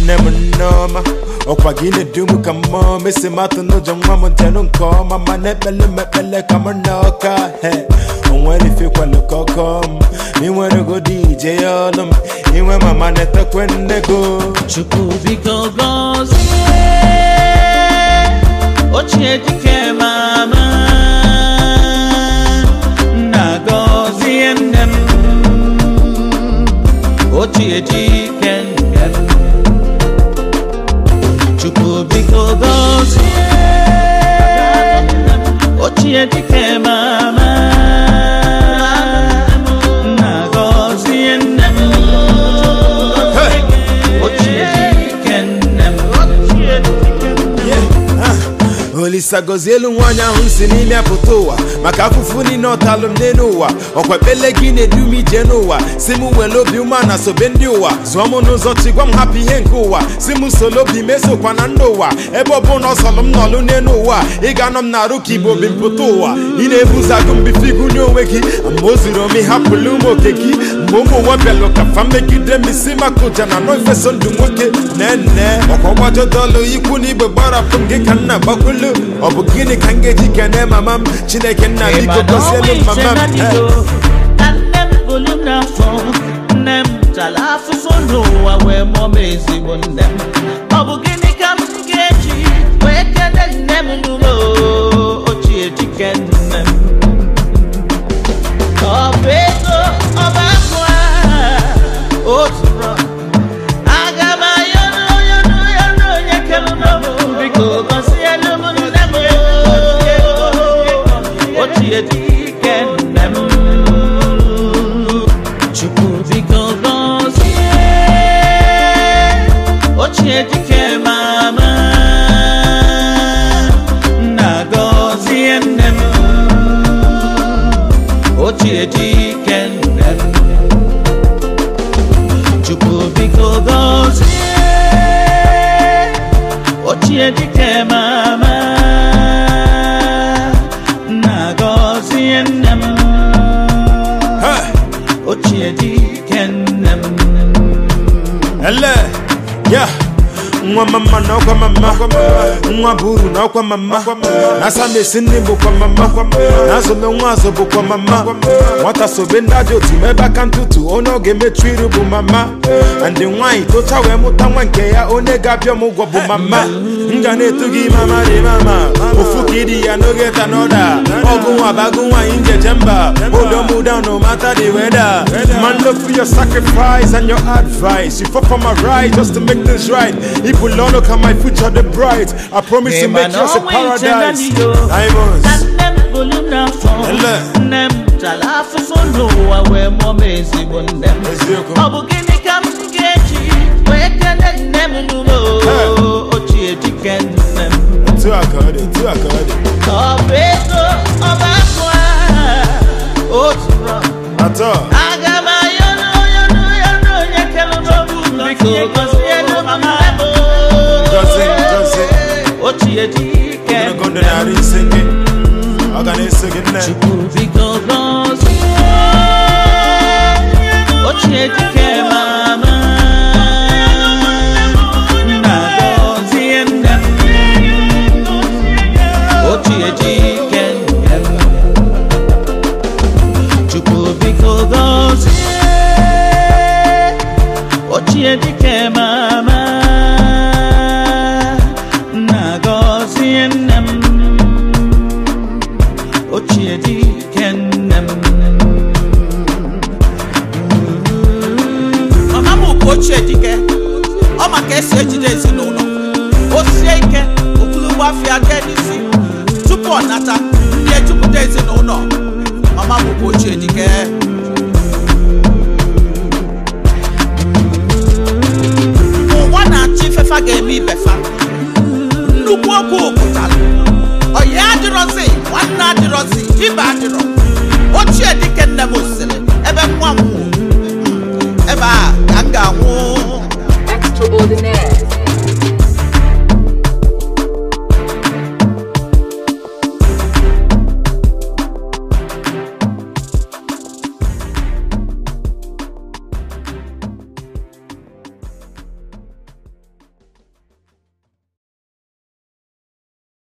nne m nneọma ọkwa gị na-edu m ka mmụọ mesi matụ n'ụjọ nwa m njenụ nke ọma ma na-ekpele m ekpele ka m na ọka he onwere ifekwalụ ka ọkọ m inwere godi ije ya ọlụ m inwe mama na-etekwe nne go Chukwu biko gọzie ochie dike mama nna gọzie nne m ochie dike nne m Chukwu biko gọzie ochie dike mama nna gọzie nne m ochie dike nne m ochie dike nne m olisa gọzie elu nwaanyị ahụ si n'ime apụta ụwa maka afụfụ niile ọtalụ m n'elu ụwa ọkwa ekpele gị na-edu m ije n'ụwa si m were obi ụma na sobe ndị ụwa zụọ m n'ụzọ chi gwa m hapụ ihe nke ụwa si m solo obi mesokwa na ndị ụwa ebe ọ bụ na ọ sọlụ m nọlụ n'elu ụwa ị ga-anọ m na-arụ ka igbo bi mpụta ụwa ị na-ebuzagụ mbife igunye onwe gị ma o zuru ome hapụlụ ụmụ oke gị mgbe ụmụ ụwa bịalụ ka fa megide m isi maka ụja na nọ ifeso ndụ nwoke nene ọkwa gbajodolu ikwu na igbe gbarapụ m gị ka nna gbakwulu ọ bụ gịnị ka m ga-eji kene mama m chineke nna biko gọzielu m mama m Eh. na nne m bụrụ m n'afọ nne m tara afụfụ n'ụwa wee mụọ m ezigbo nne m ọ bụ gịnị ka m ga-eji wee kele nne m n'ụlọ ochie dike nne m ọ bụ ego ọba akụ a otu rọ aga m ayọrọ ayọrọ ayọrọ onye kere n'ọbụ biko gọzielu m nne m ochie dike nne m chukwu biko gọzie ochie dike mama nna gọzie nne m ochie dike nne m chukwu biko gọzie ochie dike mama nna gọzie nne m Eh. ochie dike nne m ele ya nwa mama na ọkwa mama nwa bụ uru na ọkwa mama na asamesi nne bụkwa mama na azụme nwa azụ bụkwa mama nwata sobe ndị ajọ otu ma ebe aka ntụtụ onye ọ ga-emechu iru bụ mama ndị nwaanyị tocha wee mụta nwa nke ya onye ga-abịa m ụgwọ bụ mama m ga na-etu gị mama dị mama ofu ka ịdị ya n'oge ta n'ọda ọgụ nwa bagụ nwaanyị njeje mba hold on down no matter the weather man look for your sacrifice and your advice you fought for my right just to make things right People don't look at my future the bright I promise to make yours a paradise Diamonds na nne m bụrụ m n'afọ Ele. nne m tara afụfụ n'ụwa wee mụọ m ezigbo nne m Eziokwu. ọ bụ gịnị ka m ga-eji wee kele nne m n'ụlọ Eh. ochie dike nne m Two a card, two a card ọ bụ ego ọba akụ a otu rọ At all aga m ayọrọ ayọrọ ayọrọ onye kere n'obu biko gọzielu m nne m Gọzie, gọzie. ochie dike Gonna go to nne the m Ari singing I'm gonna sing it now Chukwu biko gọzie ochie dike mama nna gọzie nne m ochie dike nne m Chukwu biko gọzie ochie dike mama nna gọzie nne m ochie dike nne m mama m bụ ochie dike ọ ma ka esi ejide ezinụlọ o sie ike okpulugbo afịa jee n'isi tupu ọ nata ndị ejupụta ezinụlọ mama m bụ ochie dike ụwa na-achọ ifefa ga-eme ibefa nnukwu okwu pụtara ọya adịrọzi nwanne adịrọzi ibe adịrọ ochie dike nne m sịrị ebe nwa m nwụrụ ebe a ka m ga-anwụ